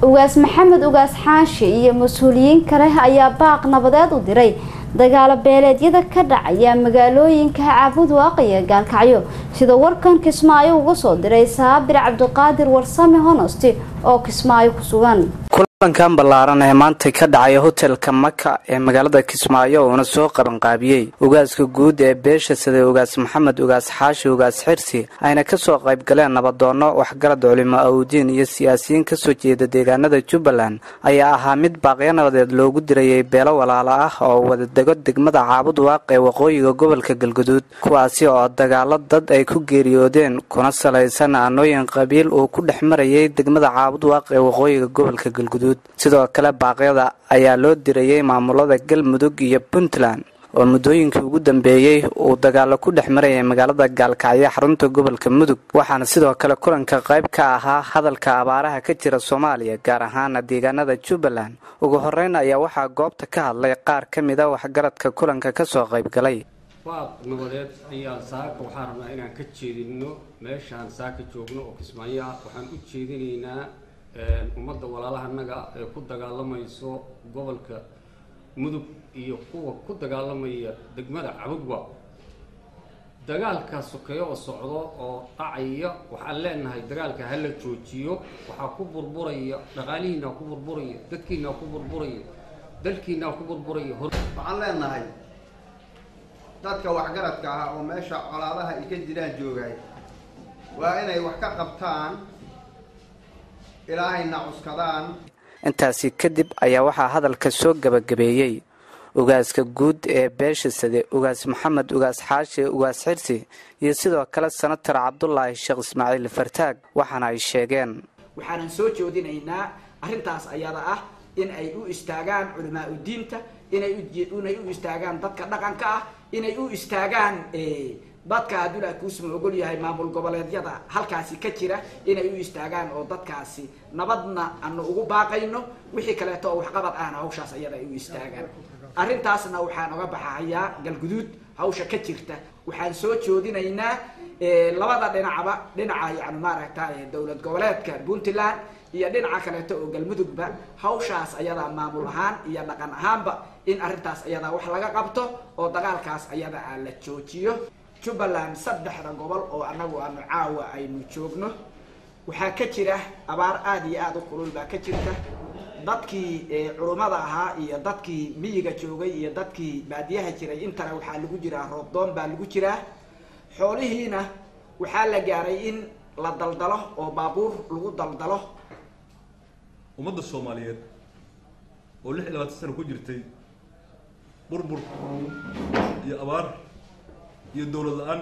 ugaas maxamed ugaas xaashi iyo mas-uuliyiin kale ayaa baaq nabadeed u diray dagaalo beeleedyada ka dhacaya magaalooyinka caabud waaqiya gaalkacyo sida warkan kismaayo uga soo diray saabir cabdiqaadir warsame honosti oo kismaayo ku sugan kulankan ballaaran ee maanta ka dhacay hotelka maka ee magaalada kismaayo uuna soo qabanqaabiyey ugaaska guud ee beesha sida ugaas maxamed ugaas xaashi ugaas xirsi ayna kasoo qayb galeen nabadoonno waxgarad culimo awdiin iyo siyaasiyiin kasoo jeeda deegaanada jubbaland ayaa ahaa mid baaqyo nabadeed loogu dirayay beelo walaalo ah oo wadadego degmada caabud waaq ee waqooyiga gobolka galguduud kuwaasi oo dagaalo dad ay ku geeriyoodeen kuna salaysan aanooyin qabiil uu ku dhex marayay degmada caabud waaq ee waqooyiga gobolka galguduud sidoo kale baaqyada ayaa loo dirayay maamulada galmudug iyo puntland oo muddooyinkii ugu dambeeyey uu dagaalo ku dhex marayay magaalada gaalkacyo xarunta gobolka mudug waxaana sidoo kale kulanka qayb ka ahaa hadalka abaaraha ka jira soomaaliya gaar ahaana deegaanada jubbaland ugu horeyn ayaa waxaa goobta ka hadlay qaar ka mida waxgaradka kulanka kasoo qayb galay baaq nabadeed ayaa saaka waxaan rabnaa inaan ka jeedino meeshaan saaka joogno oo kismaayo ah waxaan u jeedinaynaa ummadda walaalahanaga ee ku dagaalamayso gobolka mudug iyo kuwa ku dagaalamaya degmada cabudwa dagaalka sokeeyo oo socdo oo dhacaya waxaan leenahay dagaalka hala joojiyo waxaa ku burburaya dhaqaalihiina ku burburaya dadkiina ku burburaya dalkiina ku burburaya waxaan leenahay dadka waxgaradka ah oo meesha colaadaha ay ka jiraan joogay waa inay wax ka qabtaan ilaahayna cuskadaan intaasi kadib ayaa waxaa hadalka soo gabagabeeyey ugaaska guud ee beesha sade ugaas maxamed ugaas xaashi ugaas xirsi iyo sidoo kale senatar cabdulaahi sheekh ismaaciil fartaag waxaana ay sheegeen waxaanan soo joodinaynaa arrintaas ayada ah in ay u istaagaan culamaa udiinta inay inay u istaagaan dadka dhaqanka ah inay u istaagaan dadka hadduu ilaah kuusma ogol yahay maamul goboleedyada halkaasi ka jira inay u istaagaan oo dadkaasi nabadna aanu ugu baaqayno wixii kaleeto oo waxqabad ahna hawshaas ayada ay u istaagaan arrintaasna waxaan oga baxahayaa galguduud hawsha ka jirta waxaan soo joodinaynaa labada dhinacba dhinaca yani maaragta dowlad goboleedka puntland iyo dhinaca kaleeto oo galmudugba hawshaas ayadaa maamul ahaan iyo dhaqan ahaanba in arrintaas ayadaa wax laga qabto oo dagaalkaas ayada a la joojiyo jubbaland saddexda gobol oo annagu aanu caawa aynu joogno waxaa ka jira abaar aada iyo aada u kulul baa ka jirta dadkii culummada ahaa iyo dadkii miyiga joogay iyo dadkii baadiyaha jiray intana waxaa lagu jiraa roobdoon baa lagu jiraa xoolihiina waxaa la gaaray in la daldalo oo baabuur lagu daldalo ummadda soomaaliyeed oo lix iyo labaatan sano ku jirtay burbur iyo abaar iyo dowlad la-aan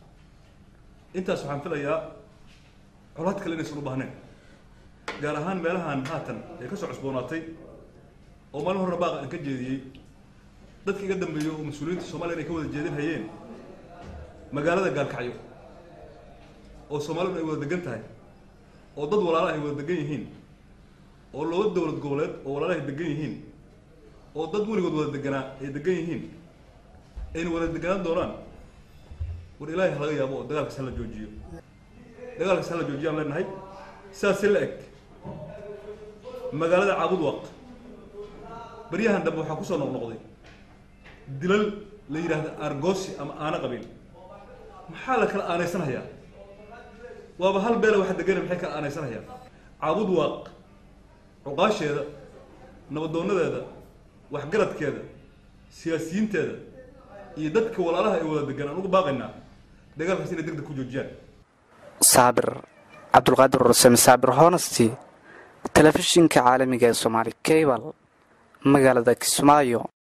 intaas waxaan filayaa colaad kale inaysan u baahneen gaar ahaan meelahan haatan ee kasoo cusboonaatay oo maalin horena baaqa aan ka jeediyey dadka iga dambeeyo oo mas-uuliyiinta soomaliya inay ka wada jeedin hayeen magaalada gaalkacyo oo soomaaliduna ay wada degan tahay oo dad walaalaha ay wada degan yihiin oo laba dowlad goboleed oo walaalaha ay degan yihiin oo dad weligood wada deganaa ay degan yihiin ayna wada deganaan doonaan war ilaahay halaga yaabo oo dagaalkaas hala joojiyo dagaalkaas hala joojiyo aan leenahay sidaasi la eg magaalada caabud waaq baryahan dambe waxaa kusoo noqnoqday dilal la yidhaahda argoosi ama aana qabiil maxaa la kala aanaysanhayaa waaba hal beela waxa degana maxay kala aanaysanhayaa caabud waaq cuqaasheeda nabadoonadeeda waxgaradkeeda siyaasiyiinteeda iyo dadka walaalaha ay wada degan aan uga baaqaynaa dagaalkaas inay deg deg ku joojiyaan saabir cabdulqaadir rusame saabir honesty telefishinka caalamiga ee soomaali cable magaalada kismaayo